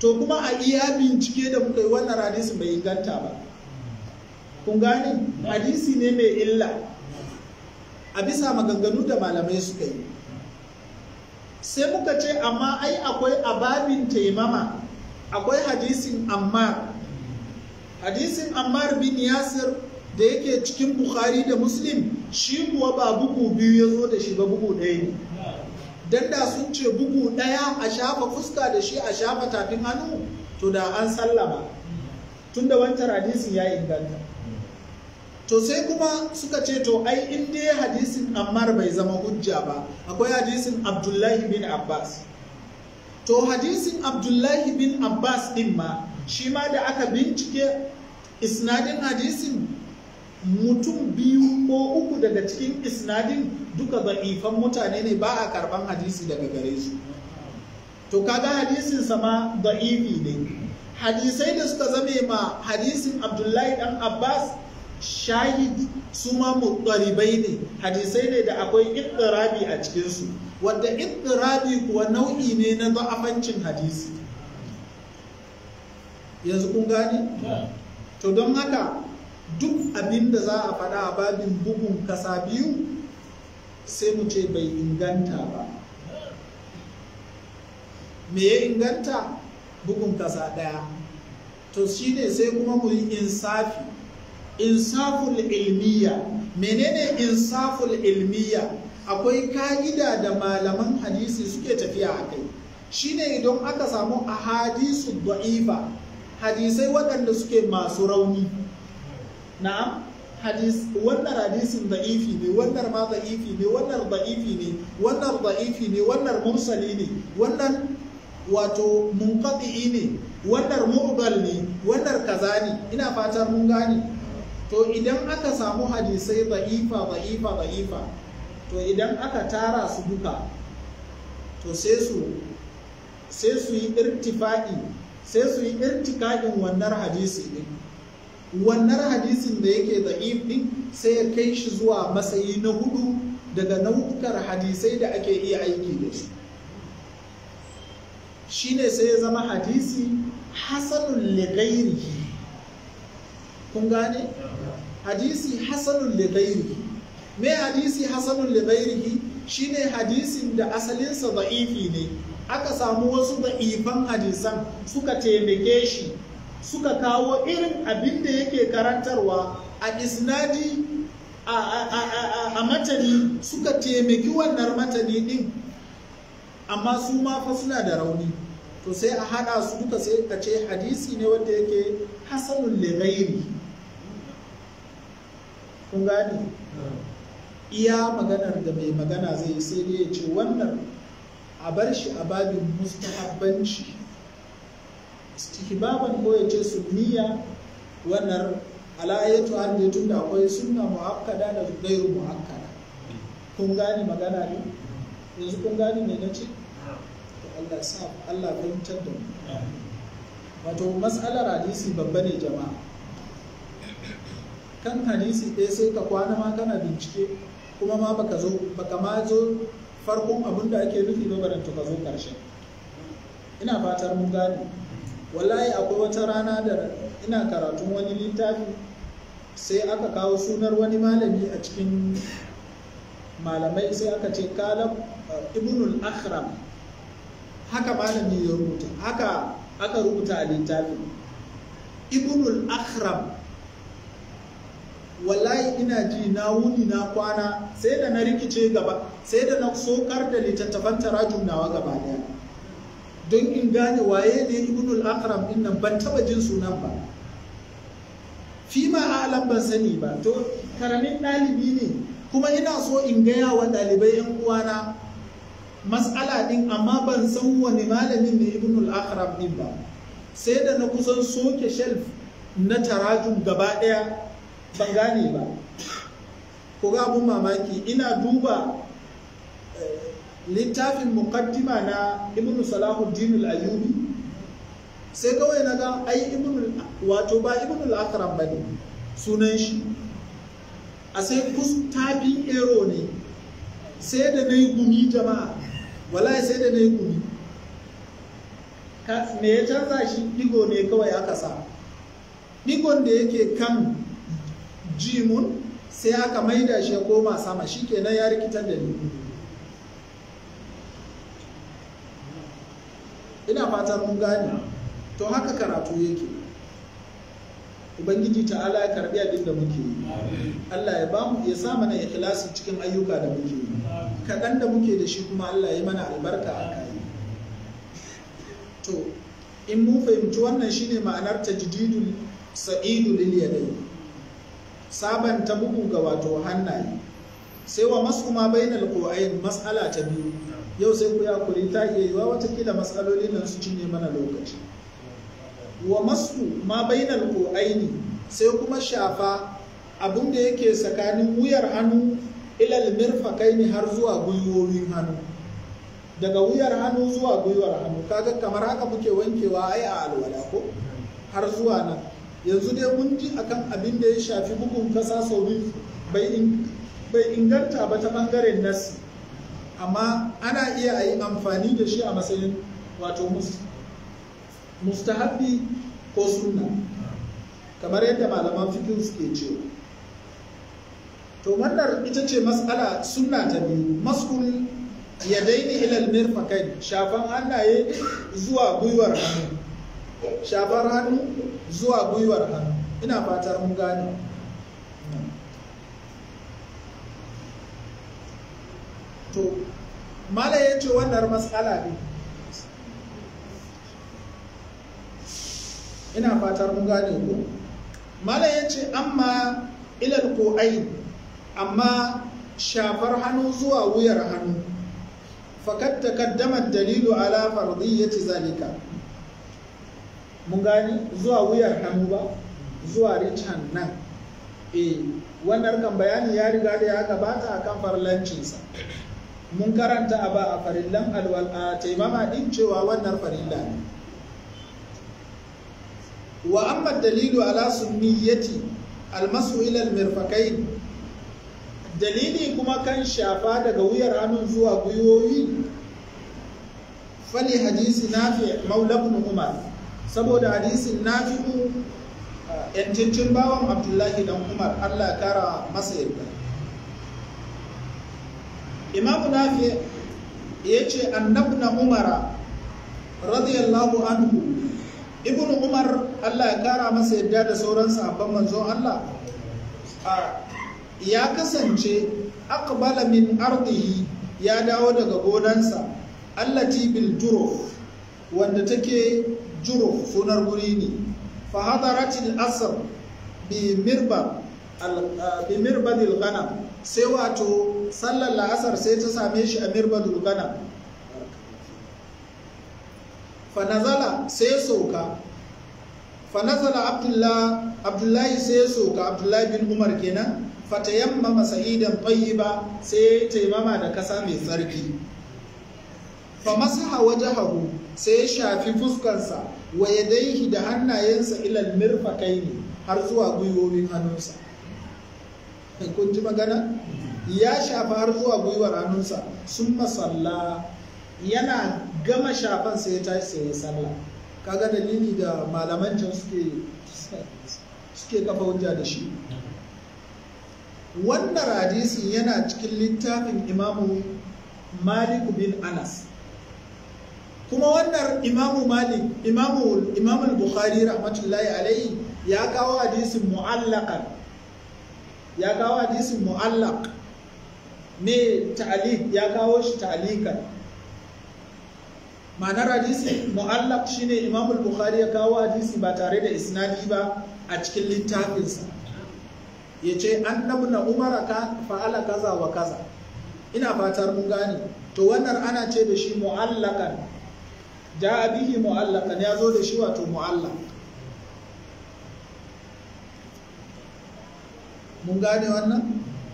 to kuma a iya bincike da muka yi wannan hadisin bai inganta ba kun gane hadisi ne mai illa a bisa maganganu da malamai suka yi sai muka ce amma ai akwai ababin taimama akwai hadisin ammar hadisin ammar bin yasir da yake cikin bukhari da muslim shi kuwa ba bugu biyu ya zo da shi ba bugu ɗaya ne dan da sun ce bugu ɗaya a shafa fuska da shi a shafa tafin hannu to da an sallama tunda wancan hadisin ya inganta to sai kuma suka ce to ai in dai hadisin ammar bai zama hujja ba akwai hadisin abdullahi bin abbas to hadisin abdullahi bin abbas din ma shi ma da aka bincike isnadin hadisin mutum biyu ko uku daga cikin isnadin duka za'ifan mutane ne ba a karban hadisi daga gare su to kaga hadisin sama da'ifi ne hadisai da suka zame ma hadisin abdullahi dan abbas shahid su ma muɗaribai ne hadisai ne da akwai ittirabi a cikinsu wadda ittirabi kuwa nau'i ne na za'afancin hadisi yanzu kun gane? to don haka duk abin da za a faɗa a babin bugun kasa biyu sai mu ce bai inganta ba me ya inganta bugun kasa ɗaya to shine sai kuma mu yi insafi insaful ilmiya menene insaful ilmiya akwai ka'ida da malaman hadisi suke tafiya a kai shine idan aka samu ahadisu da'ifa hadisai waɗanda suke masu rauni na'am hadis wannan hadisin da'ifi ne wannan ma da'ifi ne wannan da'ifi ne wannan da'ifi ne wannan mursali ne wannan wato munqati ne wannan mu'dal ne wannan kaza ne ina fatan mun gane to idan aka samu hadisai da'ifa da'ifa da'ifa to idan aka tara su duka to sai su sai su yi irtifa'i sai su yi irtikaɗin wannan hadisi ɗin wannan hadisin da yake da'if ɗin sai ya kai shi zuwa matsayi na hudu daga nau'ukar hadisai da ake iya aiki da su shine sai ya zama hadisi hasanun lighairihi kun gane hadisi hasanun lighairihi me hadisi hasanun lighairihi shine hadisin da asalinsa da'ifi ne aka samu wasu da'ifan hadisan suka taimake shi suka kawo irin abin da yake karantarwa a isnadi a matani suka taimaki wannan matani din amma su ma fa suna da rauni to sai a hada su duka sai ka ce hadisi ne wanda yake hasanun lighairi kun gani iya maganar da mai magana zai sai dai ya ce wannan a bar shi a babin mustahabbanci istihbaban ko ya ce sunniya wannan ala'ayatu har da tun da akwai sunna mu'akkada da gairu mu'akkada kun gane magana ne yanzu kun gane me nace to Allah sa Allah fahimtar da mu wato mas'alar hadisi babba ne jama'a kan hadisi ɗaya sai ka kwana ma kana bincike kuma ma baka zo baka ma zo farkon abin da ake nufi ba baranta ka zo ƙarshen ina fatar mun gane wallahi akwai wata rana da ina karatun wani littafi sai aka kawo sunar wani malami a cikin malamai sai aka ce kalam ibnul akhram haka malami ya rubuta haka aka rubuta a littafi ibnul akhram wallahi ina ji na wuni na kwana sai da na rikice gaba sai da na sokar da littattafan tarajum nawa gaba daya don in gane waye ne ibnul akram din nan ban taba jin sunan ba fi ma alam ban sani ba to karamin ɗalibi ne kuma ina so in gaya wa ɗalibai yan uwana mas'ala din amma ban san wani malamin ne ibnul akram din ba sai da na kusan soke shelf na tarajum gaba ɗaya ban gane ba ko ga abun mamaki ina duba littafin muqaddima na ibn salahuddin al-ayyubi sai kawai na ga ai ibn wato ba ibn al-akram bane sunan shi a sai kustabin ero ne sai da nayi gumi jama'a wallahi sai da nayi gumi me ya canza shi digo ne kawai aka sa digon da yake kan jimun sai aka maida shi ya koma sama shi kenan ya rikitar da ni ina fatan mun gane to haka karatu yake ubangiji ta'ala ya karbi abin da muke yi Allah ya bamu ya sa mana ikhlasi cikin ayyuka da muke yi kaɗan da muke da shi kuma Allah ya mana albarka a kai to in mun fahimci wannan shine ma'anar tajdidul sa'idu lil yadai sabanta bugu ga wato hannaye sai wa masu ma bainal qu'ain mas'ala ta biyu yau sai ku ya kuri ta iya yiwa watakila matsaloli nan su cinye mana lokaci wa masu ma bainal qu'aini sai kuma shafa abin da yake tsakanin wuyar hannu ilal mirfaqaini har zuwa gwiwowin hannu daga wuyar hannu zuwa gwiwar hannu kaga kamar haka muke wankewa ai a alwala ko har zuwa nan yanzu dai mun ji akan abin da ya shafi bugun kasa sau biyu bai inganta ba ta bangaren nasi amma ana iya a yi amfani da shi a matsayin wato mustahabbi ko sunna kamar yadda malaman fikin suke cewa to wannan ita ce matsala sunna ta biyu maskul ya daini ilal mirfakai shafan hannaye zuwa gwiwar hannu shafar hannu zuwa gwiwar hannu ina fatar mun gane to mala ya ce wannan matsala ne ina fatar mun gane ku mala ya ce amma ilal ko'ai amma shafar hannu zuwa wuyar hannu fakat takaddama dalilu ala fardiyyati zalika mun gani zuwa wuyar hannu ba zuwa richan nan eh wannan kan bayani ya riga da ya gabata akan farlancinsa mun karanta a ba a farillan alwal a taimama din cewa wannan farilla ne wa amma dalilu ala sunniyati almasu ila almirfaqain dalili kuma kan shafa daga wuyar hannun zuwa gwiwoyi fali hadisi nafi maula ibn umar saboda hadisin nafi'u yancincin bawan abdullahi dan umar allah kara masa yadda imamu nafi ya ce annabna umara radiyallahu anhu ibn umar allah ya kara masa yadda da sauran sahabban manzon allah ya kasance aqbala min ardihi ya dawo daga gonansa allati bil juruf wanda take juruf sunar guri ne fa hadaratil asr bi mirba bi mirbadil ghanam sai wato sallar la'asar sai ta same shi a mirbadul ghanam fa nazala sai sauka fa nazala abdullahi sai sauka abdullahi bin umar kenan fatayammama sa'idan tayyiba sai taimama da kasa mai tsarki fa masaha wajhahu sai ya shafi fuskarsa wa yadaihi da hannayensa ilal mirfaqaini har zuwa gwiwowin hannunsa kun ji magana ya shafa har zuwa gwiwar hannunsa sun masalla yana gama shafan sai ya tashi sai ya sallah kaga dalili da malaman can suke suke kafa hujja da shi wannan hadisin yana cikin littafin imamu malik bin anas kuma wannan imamu malik imamu imamu bukhari rahmatullahi alaihi ya kawo hadisin mu'allaqan ya kawo hadisin mu'allaq ne ta'liq ya kawo shi ta'liqan ma'anar hadisi mu'allaq shine imamu bukhari ya kawo hadisi ba tare da isnadi ba a cikin littafinsa ya ce an na umara ka fa'ala kaza wa kaza ina fatar mun gane to wannan ana ce da shi mu'allakan ja bihi mu'allakan ya zo da shi wato mu'allak mun gane wannan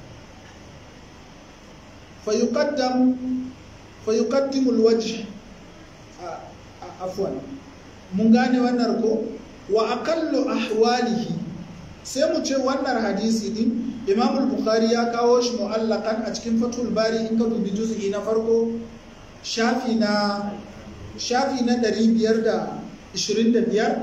fayuqaddimu alwajh afwan mun gane wannan ko wa aqallu ahwalihi sai mu ce wannan hadisi din imam bukhari ya kawo shi mu'allakan a cikin fatul bari in ka dubi juz'i na farko shafi na shafi na 525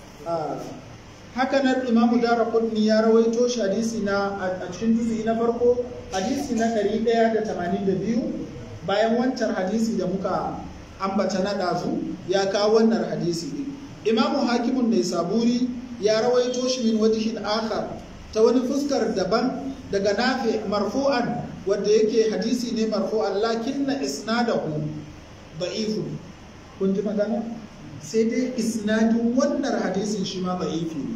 haka nan imamu dara kudni ya rawaito shi hadisi na a cikin juzi na farko hadisi na 182 bayan wancan hadisi da muka ambata na ɗazu ya kawo wannan hadisi ne imamu hakimun mai saburi ya rawaito shi min wajihin akhar ta wani fuskar daban daga nafi marfu'an wanda yake hadisi ne marfu'an lakin na isnadahu da'ifun kun ji magana sai dai isnadin wannan hadisin shi ma da'ifi ne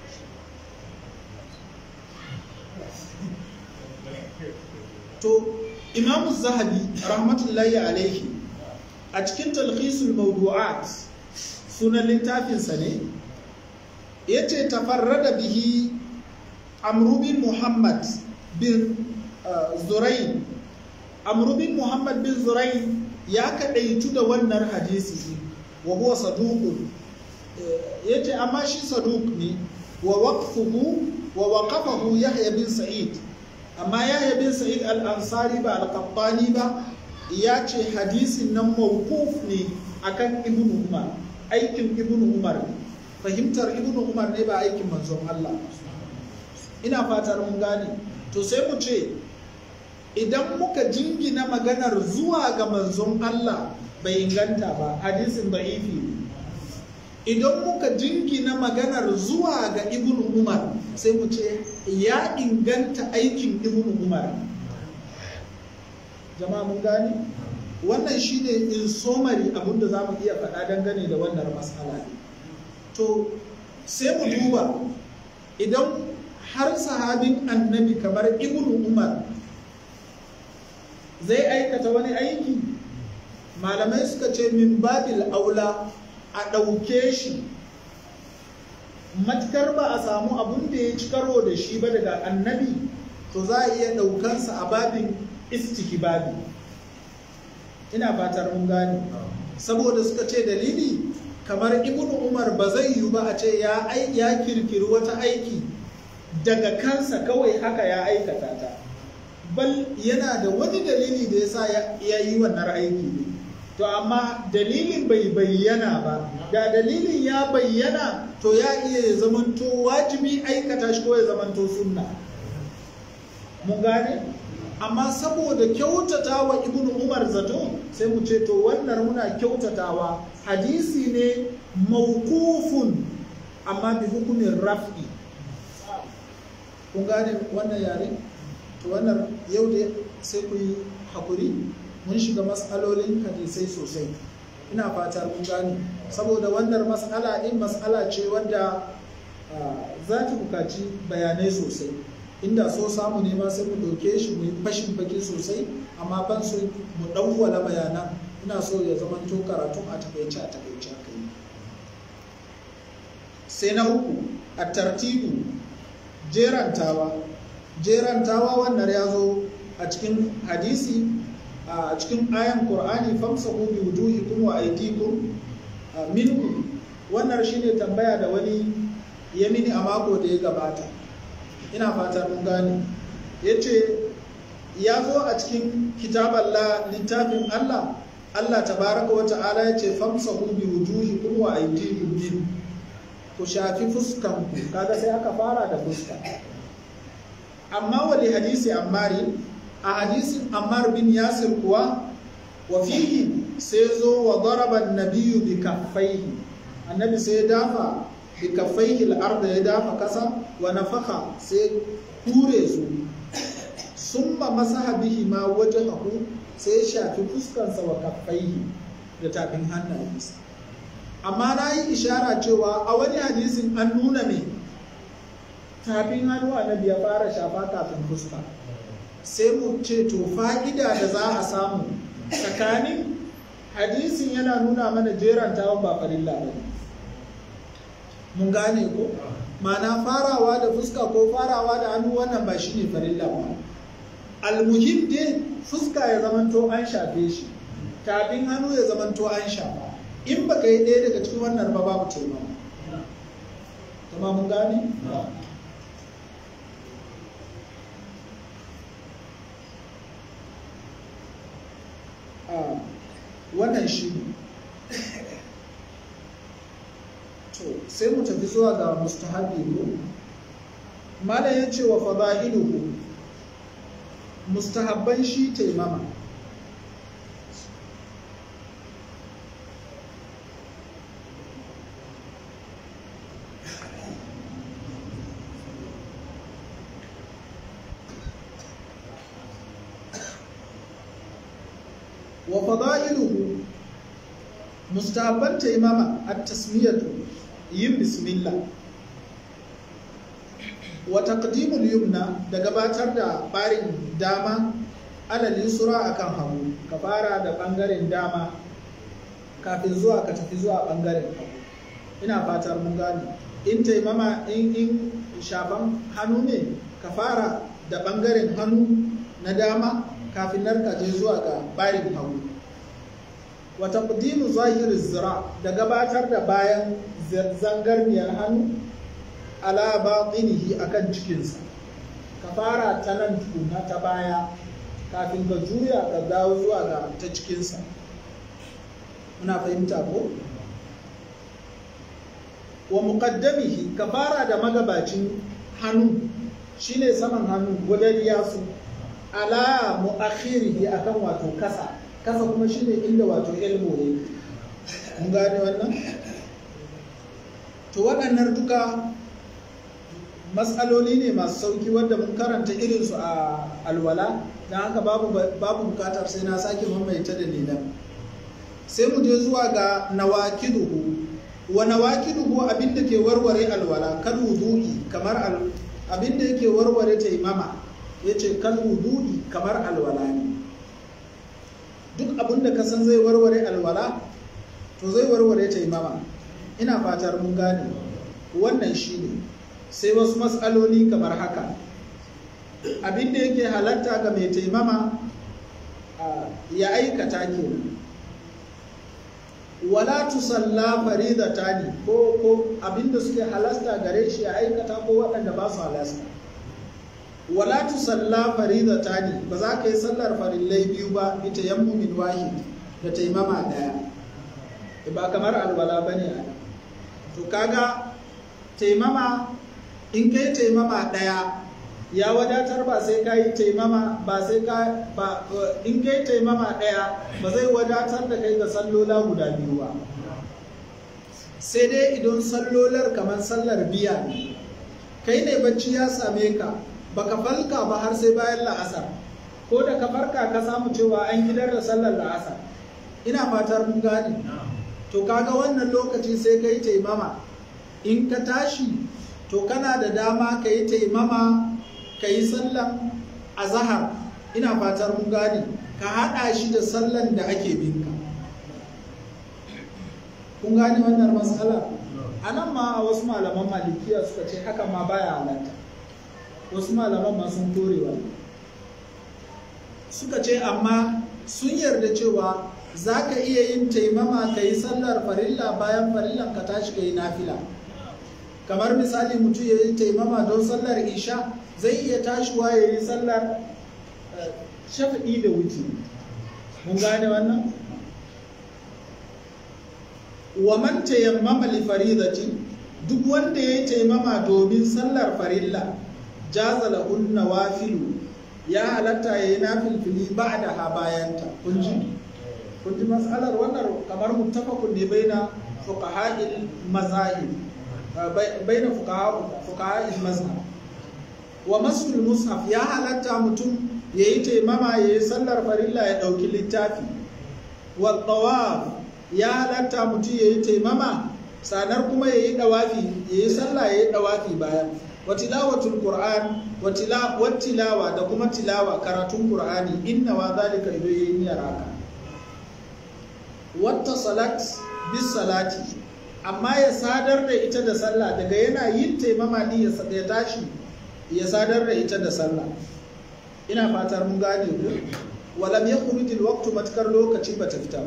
to imamu zahabi rahmatullahi alaihi a cikin talhisul mawdu'at sunan littafinsa ne ya ce tafarrada bihi amrubin muhammad bin zurain amrubin muhammad bin zurain ya kaɗaitu da wannan hadisi wa huwa saduqun ya ce amma shi saduq ne wa waqfuhu wa waqafahu yahya bin sa'id amma yahya bin sa'id al-ansari ba al-qabbani ba ya ce hadisin nan mawquf ne akan ibnu umar aikin ibnu umar fahimtar ibnu umar ne ba aikin manzon Allah ina fatar mun gane to sai mu ce idan muka jingina maganar zuwa ga manzon Allah bai inganta ba hadisin da'ifi idan muka jingina maganar zuwa ga ibnu umar sai mu ce ya inganta aikin ibnu umar jama'a mun gane wannan shine in somari abinda za mu iya faɗa dangane da wannan matsala ne to sai mu duba idan har sahabin annabi kamar ibnu umar zai aikata wani aiki malamai suka ce min babil aula a ɗauke shi matukar ba a samu abun da ya ci karo da shi ba daga annabi to za a iya ɗaukansa a babin babi. ina fatar mun gane saboda suka ce dalili kamar ibnu umar ba zai yiwu ba a ce ya ya kirkiri wata aiki daga kansa kawai haka ya aikata ta bal yana da wani dalili da yasa ya yi wannan aiki ne to amma dalilin bai bayyana ba da dalilin ya bayyana to ya iya zamanto wajibi aikata shi ko ya zamanto sunna mun gane amma saboda kyautatawa ibnu umar zato sai mu ce to wannan muna kyautatawa hadisi ne mawqufun amma bi hukumin raf'i kun gane wannan yare to wannan yau da sai ku yi hakuri mun shiga matsalolin hadisai sosai ina fatar mun gane saboda wannan matsala din matsala ce wadda za ta bukaci bayanai sosai inda so samu ne ma sai mu ɗauke shi mu yi fashin baki sosai amma ban so mu ɗauwala bayanan ina so ya zama to karatun a takaice a takaice aka yi sai na uku a tartibu jerantawa jerantawa wannan ya zo a cikin hadisi a cikin ayan qur'ani famsahu bi wujuhikum wa aydikum minhu wannan shine tambaya da wani ya mini a mako da ya gabata ina fata mun gane ya ce ya zo a cikin kitaballah littafin Allah Allah tabaraka wa ta'ala ya ce famsahu bi wujuhikum wa aydikum min ku shafi fuskan ku kaga sai aka fara da fuska amma wali hadisi ammari a hadisin ammar bin yasir kuwa wa fihi sai zo wa daraba an-nabiyyu bi kaffaihi annabi sai dafa bi kaffaihi al-ardh ya dafa kasa wa nafaka sai hure su summa masaha bihi ma wajhahu sai shafi fuskansa wa kaffaihi da tafin hannayensa amma na yi ishara cewa a wani hadisin an nuna me tafin hannu annabi ya fara shafa kafin fuska sai mu ce to fa'ida da za a samu tsakanin hadisin yana nuna mana jerantawan ba farilla ba mun gane ko mana farawa da fuska ko farawa da hannu wannan ba shi ne farilla ba almuhim dai fuska ya zamanto an shafe shi tafin hannu ya zamanto an shafa in ba ka yi ɗaya daga cikin wannan ba babu taimako kuma mun gane wannan shi ne sai mu tafi zuwa ga mustahabi ko malam ya ce wa fada'iluhu mustahabban shi taimama wa fada'iluhu mustahabban taimama at-tasmiyatu yin bismillah wa taqdimul yumna da gabatar da barin dama alal yusra akan hagu ka fara da bangaren dama kafin zuwa ka tafi zuwa bangaren hagu ina fatar mun gane in taimama in in shafan hannu ne ka fara da bangaren hannu na dama kafin nan ka je zuwa ga barin hagu wa taqdimu zahiri zira da gabatar da bayan zangarniyar hannu ala batinihi akan cikinsa ka fara ta nan tukuna ta baya kafin ka juya ka dawo zuwa ga ta cikinsa muna fahimta ko wa muqaddamihi ka fara da magabacin hannu shine saman hannu gudan yasu ala muakhirihi akan wato kasa kasa kuma shine inda wato elmo ne mun gane wannan to waɗannan duka matsaloli ne masu sauki wanda mun karanta irinsu a alwala don haka babu bukatar sai na sake mamaita da nilan sai mu je zuwa ga nawakiduhu wa nawakiduhu abinda ke warware alwala kan wudu'i kamar abinda yake warware taimama yace kan wudu'i kamar alwala ne duk abinda ka san zai warware alwala to zai warware taimama ina fatar mun gane wannan shine sai wasu matsaloli kamar haka abinda yake halatta ga mai taimama ya aikata kenan wala tusalla faridatani ko ko abinda suke halasta gare shi ya aikata ko waɗanda ba su halasta wala tusalla faridatani ba za ka yi sallar farillai biyu ba bi tayammumin wahid da taimama daya ba kamar alwala bane a to kaga taimama in kai taimama ɗaya ya wadatar ba sai ka yi taimama ba sai ka ba in kai taimama ɗaya ba zai wadatar da kai ga sallola guda biyu ba sai dai idan sallolar kamar sallar biya ne kai ne bacci ya same ka baka falka ba har sai bayan la'asar ko da ka farka ka samu cewa an gidar da sallar la'asar ina fatar mun gane to kaga wannan lokaci sai ka yi taimama in ka tashi to kana da dama ka yi taimama ka yi sallan azahar ina fatar mun gane ka haɗa shi da sallan da ake binka kun gane wannan matsala a nan ma wasu malaman malikiya suka ce haka ma baya halatta wasu malaman ma sun torewa suka ce amma sun yarda cewa za ka iya yin taimama ka yi sallar farilla bayan farillan ka tashi ka yi nafila kamar misali mutum ya yi taimama don sallar isha zai iya tashiwa ya yi sallar shafi'i da wuce mun gane wannan wa man tayammama li faridati duk wanda ya yi taimama domin sallar farilla jaza lahu nawafilu ya halatta ya yi nafilfili ba'da ha bayanta kun ji kun ji mas'alar wannan kamar muttafaqun ne baina fuqaha'il mazahib baina fuqaha'il mazhab wa masul mushaf ya halatta mutum yayi taimama yayi sallar farilla ya dauki littafi wa tawaf ya halatta mutum yayi taimama sanar kuma yayi dawafi yayi sallah yayi dawafi bayan wa tilawatul qur'an wa tilawa da kuma tilawa karatun qur'ani inna wa zalika idan yayi niyyar haka wata salat bis salati amma ya sadar da ita da sallah daga yana yin taimama din ya tashi ya sadar da ita da sallah ina fatar mun gane ku walam ya kurujil waqtu matkar lokaci ba ta fita ba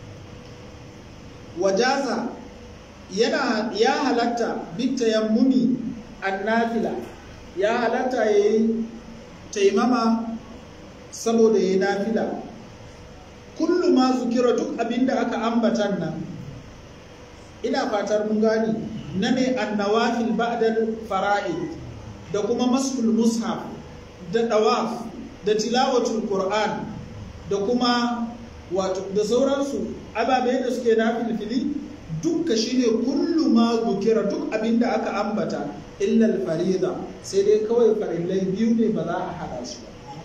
wajaza yana ya halatta bitta yammumi annafila ya halatta yayi taimama saboda yayi nafila kullu ma zukira duk abinda aka ambatan nan ina fatar mun gane na ne annawafil ba'dal fara'id da kuma masul mushaf da dawaf da tilawatul qur'an da kuma wato da sauransu ababe da suke na filfili dukka shine kullu ma zukira duk abinda aka ambata illa farida sai dai kawai farillai biyu ne ba za a hada su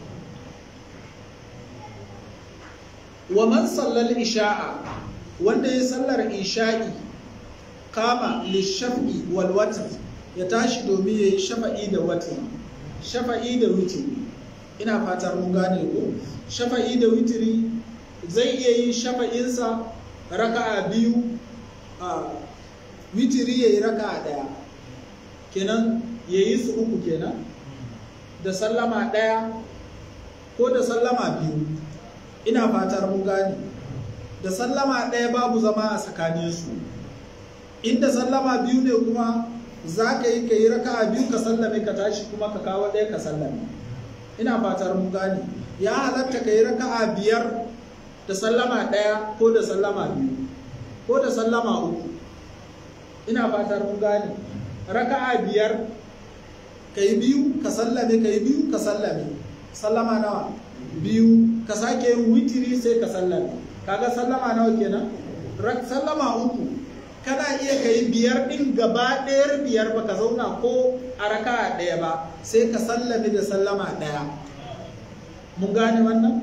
wa man sallal isha'a wanda ya sallar isha'i kama lishafi wal watr ya tashi domin ya yi shafa'i da watr shafa'i da witri ina fatar mun gane ko shafa'i da witri zai iya yin shafa'insa raka'a biyu a witiri ya yi raka'a ɗaya kenan ya yi su uku kenan da sallama ɗaya ko da sallama biyu ina fatar mun gane da sallama ɗaya babu zama a tsakaninsu inda sallama biyu ne kuma za ka yi ka yi raka'a biyu ka sallame ka tashi kuma ka kawo ɗaya ka sallame ina fatar mun gane ya halatta ka yi raka'a biyar da sallama ɗaya ko da sallama biyu ko da sallama uku ina fatar mun gane raka'a biyar ka yi biyu ka sallame ka yi biyu ka sallame sallama nawa biyu ka sake yin witiri sai ka sallame kaga sallama nawa kenan sallama uku kana iya ka yi biyar ɗin gaba ɗayar biyar ba ka zauna ko a raka'a ɗaya ba sai ka sallame da sallama ɗaya mun gane wannan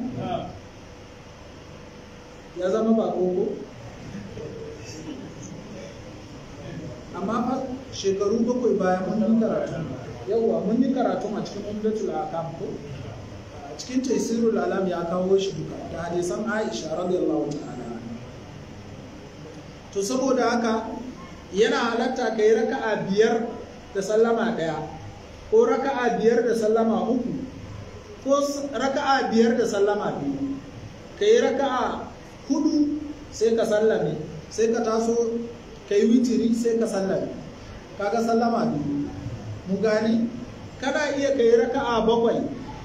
ya zama ba koko amma fa shekaru bakwai bayan mun yi karatu yawwa mun yi karatu a cikin umdatul akam ko a cikin taisirul alam ya kawo shi duka da hadisan aisha radiyallahu ta'ala to saboda haka yana halatta ka yi raka'a biyar da sallama ɗaya ko raka'a biyar da sallama uku ko raka'a biyar da sallama biyu ka yi raka'a hudu sai ka sallame sai ka taso ka yi witiri sai ka sallame kaga sallama biyu mu gani kana iya ka yi raka'a bakwai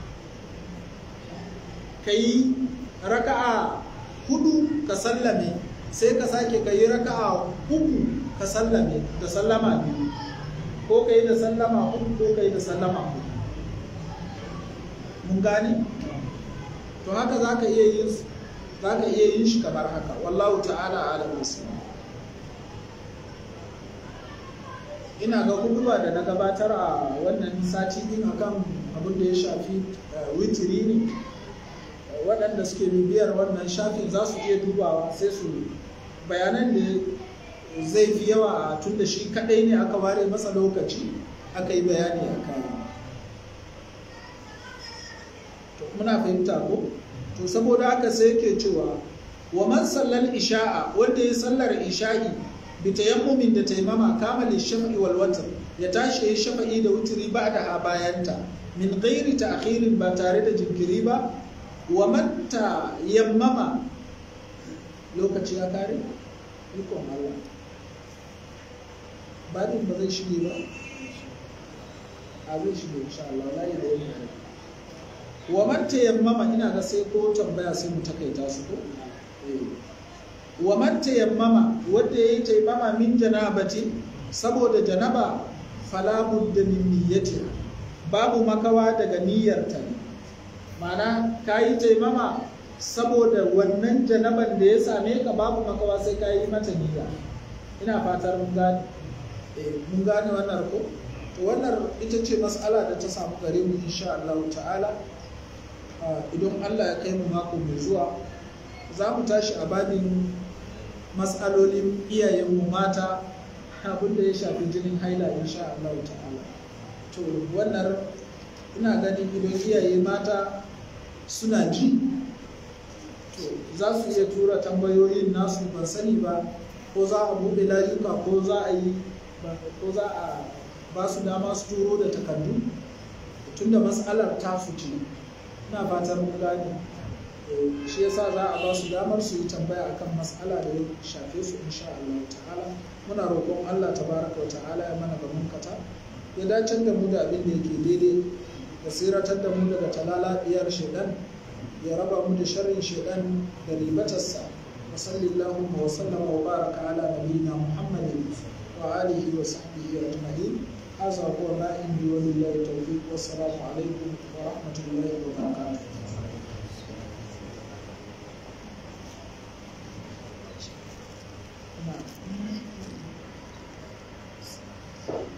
ka yi raka'a hudu ka sallame sai ka sake ka yi raka'a uku ka sallame da sallama biyu ko ka yi da sallama uku ko ka yi da sallama uku mun gani to haka za ka iya yin za ka iya yin shi kamar haka wallahu ta'ala alam ina ga kuduba da na gabatar a wannan sati din akan abin da ya shafi witiri ne waɗanda suke bibiyar wannan shafin za su iya dubawa sai su bayanan da zai fi yawa a tun da shi kaɗai ne aka ware masa lokaci aka yi bayani a kai muna fahimta ko to saboda haka sai yake cewa wa man sallal isha'a wanda ya sallar isha'i bi tayammumin da taimama kama lishafi wal watr ya tashi ya shafa'i da wuturi ba da a bayanta min ghairi ta'khirin ba tare da jinkiri ba wa man yammama lokaci ya kare ikon Allah badin ba zai shige ba a zai shige insha Allah la da yake wa man tayammama ina ga sai ko tambaya sai mu takaita su ko wa man tayammama wanda yayi tayammama min janabati saboda janaba fala budda min niyyati babu makawa daga niyyarta ma'ana kayi tayammama saboda wannan janaban da ya same ka babu makawa sai ka yi mata niyya ina fatar mun gane mun gane wannan ko to wannan ita ce mas'ala da ta samu gare mu insha Allah ta'ala idan Allah ya kai mu mako mai zuwa za mu tashi a babin matsalolin iyayenmu mata abin da ya shafi jinin haila insha Allah ta'ala to wannan ina ganin idan iyaye mata suna ji to za su iya tura tambayoyin nasu ban sani ba ko za a buɗe layuka ko za a yi ko za a ba su dama su turo da takardu tunda matsalar tasu ce ina fatan mun gane shi yasa za a ba su damar su yi tambaya akan matsala da ya shafe su insha Allah ta'ala muna roƙon Allah tabaraka wa ta'ala ya mana gaban kata ya dace da mu da abin da yake daidai ya siratar da mu daga talalabiyar shaidan ya raba mu da sharrin shaidan da ribatarsa wa sallallahu wa sallama wa baraka ala nabiyina muhammadin وآله وصحبه أجمعين هذا هو ما عندي ولله التوفيق والسلام عليكم ورحمة الله وبركاته نعم